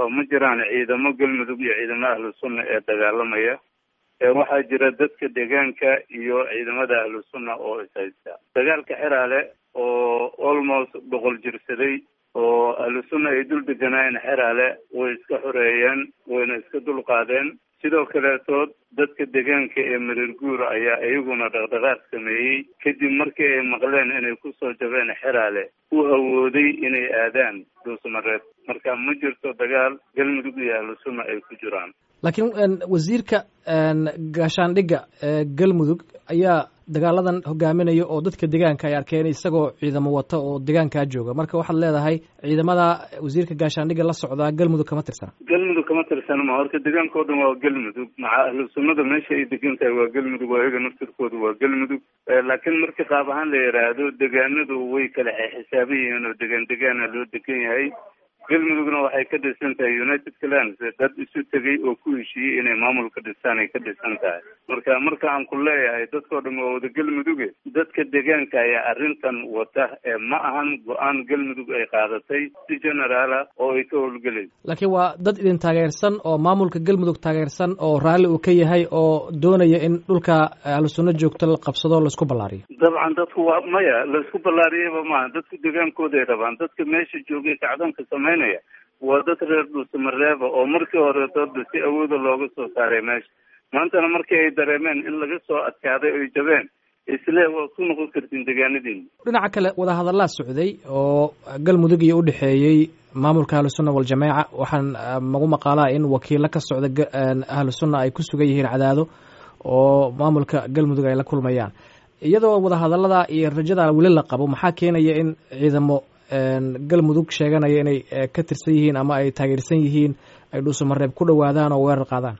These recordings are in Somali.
oo ma jiraan ciidamo galmudug iyo ciidamo ahlu sunna ee dagaalamaya waxaa jira dadka deegaanka iyo ciidamada ahlu sunna oo ishaysta dagaalka xeraale oo almost boqol jirsaday oo ahlu sunna ay dul deganaayeen xeraale way iska xoreeyeen wayna iska dulqaadeen sidoo kaleetood dadka deegaanka ee mareer guur ayaa iyaguna dhaqdhaqaaq sameeyey kadib markii ay maqleen inay kusoo jabeen xeraale u hawooday inay aadaan dhuusmareed marka ma jirto dagaal galmudug iyo ahlu sunna ay ku jiraan laakiin wasiirka gaashaandhigga galmudug ayaa dagaaladan hogaaminaya oo dadka deegaanka ay arkeen isagoo ciidamo wata oo deegaankaa jooga marka waxaad leedahay ciidamada wasiirka gaashaandhigga la socdaa galmudug kama tirsana galmudug kama tirsana ma horta deegaanka o dhan waa galmudug maca ahlu sunnada meesha ay degan tahay waa galmudug waa iyaga naftirkooda waa galmudug laakiin marka qaab ahaan la yidhaahdo deegaanadu way kala xisaaban yihiin oo degaan degaana loo degan yahay galmudugna waxay ka dhisan tahay united clans dad isu tegay oo ku heshiiyey inay maamul ka dhistaan ay ka dhisan tahay marka marka aan ku leeyahay dadkao dhan waa wada galmuduge dadka deegaanka ayaa arrintan wata ee ma ahan go-aan galmudug ay qaadatay si generaala oo ay ka howlgelayso laakiin waa dad idin taageersan oo maamulka galmudug taageersan oo raalli uu ka yahay oo doonaya in dhulka ahlu sunno joogto la qabsado laisku ballaariyo dabcan dadku waa maya laisku ballaariyaba maaha dadku deegaankooday rabaan dadka meesha joogay kacdoonka samey waa dad reer dhuusamareeba oo markii hore dooda si awooda looga soo saaray meesha maantana markii ay dareemeen in laga soo adkaaday oy jabeen isle waa ku noqon kartiin deegaanadiina dhinaca kale wadahadallaa socday oo galmudug iyo udhexeeyey maamulka ahlu sunna waljamaaca waxaan magu maqaalaa in wakiilo ka socda ahlu sunna ay ku sugan yihiin cadaado oo maamulka galmudug ay la kulmayaan iyadoo wadahadallada iyo rajada weli la qabo maxaa keenaya in ciidamo galmudug sheeganaya inay ka tirsan yihiin ama ay taageersan yihiin ay dhuusamareeb ku dhawaadaan oo weerar qaadaan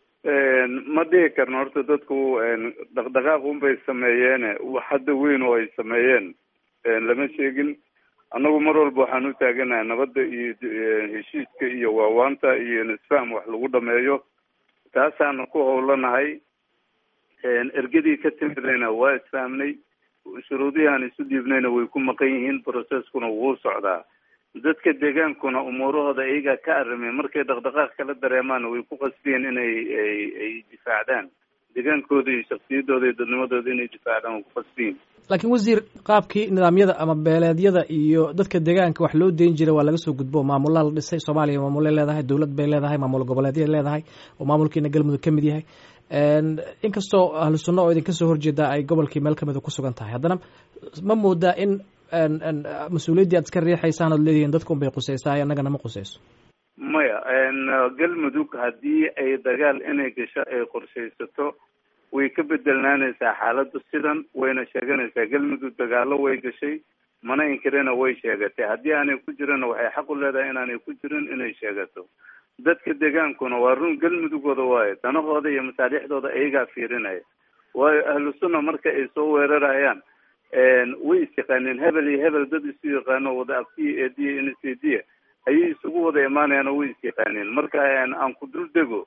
ma dhihi karno horta dadku dhaqdhaqaaq unbay sameeyeene wax hadda weyn oo ay sameeyeen lama sheegin annagu mar walba waxaan u taaganahay nabadda iyo heshiiska iyo waawaanta iyo nisfaham wax lagu dhameeyo taasaana ku howlanahay ergadii ka timidayna waa isfahmnay shuruudihii aan isu dhiibnayna way ku maqan yihiin processkuna wuu socdaa dadka deegaankuna umuurahooda iyagaa ka arrimay markay dhaqdhaqaaq kala dareemaana way ku qasbiyeen inay ay difaacdaan deegaankooda iyo shaksiyadooda iyo dadnimadooda inay difaacdaan way ku qasbiyiin laakiin wasiir qaabkii nidaamyada ama beeleedyada iyo dadka deegaanka wax loo deyn jiray waa laga soo gudbo maamulaa la dhisay soomaaliya maamulay leedahay dowlad bay leedahay maamul goboleedyay leedahay oo maamulkiina galmudug ka mid yahay inkastoo ahlu sunna oo idinka soo horjeeda ay gobolkii meel kamida ku sugan tahay haddana ma moodaa in mas-uuliyaddii aad iska riixaysaan ood leedihiin dadka un bay qusaysaa annagana ma qusayso maya galmudug haddii ay dagaal inay gasho ay qorshaysato way ka bedelnaanaysaa xaaladdu sidan wayna sheeganaysaa galmudug dagaalo way gashay mana inkirina way sheegatay haddii aanay ku jirina waxay xaq u leedahay inaanay ku jirin inay sheegato dadka deegaankuna waa run galmudugooda waayo danahooda iyo masaalixdooda iyagaa fiirinaya waayo ahlu sunna marka ay soo weerarayaan way is yaqaaneen hebel iyo hebel dad isu yaqaano wada abtiya eediya nsediya ayay isugu wada imaanayaan oo way is yaqaaneen marka aan ku dul dego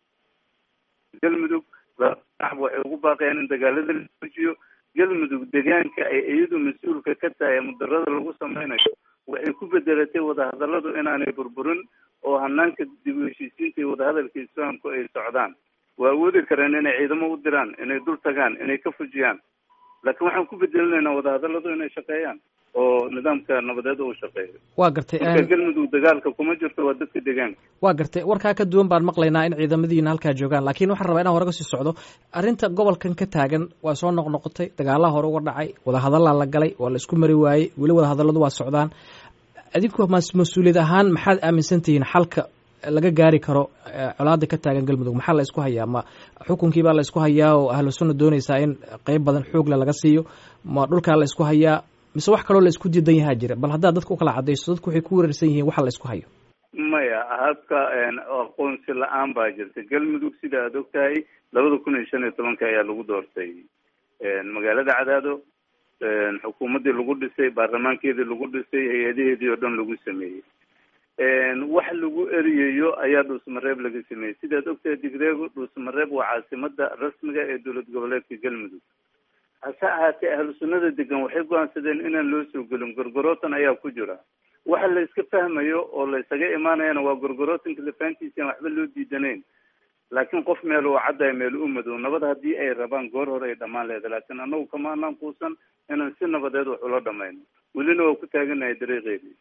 galmudug waxay ugu baaqayaan in dagaalada la joojiyo galmudug deegaanka ay iyadu mas-uulka ka tahay mudarada lagu sameynayo waxay ku bedelatay wadahadalladu inaanay burburin oo hanaanka dib u heshiisiinta iyo wadahadalka islaamku ay socdaan waa awoodi kareen inay ciidamo u diraan inay dul tagaan inay ka fujiyaan laakiin waxaan ku bedelinaynaa wadahadalladu inay shaqeeyaan oo nidaamka nabadeed uu shaqeeyo waa gartay marka galmudug dagaalka kuma jirto waa dadka deegaanka waa gartay warkaa ka duwan baan maqlaynaa in ciidamadiina halkaa joogaan laakiin waxaan rabaa inaan hore kasii socdo arrinta gobolkan ka taagan waa soo noqnoqotay dagaalaha hore uga dhacay wadahadallaa la galay waa la isku mari waayey weli wadahadalladu waa socdaan adinku mas-uuliyad ahaan maxaad aaminsan tihiin xalka laga gaari karo colaada ka taagan galmudug maxaa la isku hayaa ma xukunkii baa la isku hayaa oo ahlu sunna doonaysaa in qeyb badan xoogle laga siiyo ma dhulkaa la isku hayaa mise wax kaloo la isku diidan yahaa jira bal haddaad dadka ukala cadayso dadku waxay ku wareersan yihiin waxa la isku hayo maya habka aqoonsi la-aan baa jirta galmudug sida aad og tahay labada kun iyo shan iyo tobanka ayaa lagu doortay magaalada cadaado xukuumaddii lagu dhisay baarlamaankeedii lagu dhisay hay-adaheedii oo dhan lagu sameeyey wax lagu eriyayo ayaa dhuusmareeb laga sameeyey sidaad ogtahay digreego dhuusmareeb waa caasimada rasmiga ee dowlad goboleedka galmudug hase ahaatee ahlu sunnada degan waxay go-aansadeen inaan loo soo gelin gorgorootan ayaa ku jira waxa la iska fahmayo oo la isaga imaanayana waa gorgorootinka lafaantiisa aan waxba loo diidanayn laakiin qof meel uu caddayo meel u madow nabad haddii ay rabaan goor hore ay dhammaan leeda laakiin annagu kama anaan kuusan inaan si nabadeed wax ula dhamayno welina waa ku taaganahay dariiqeedii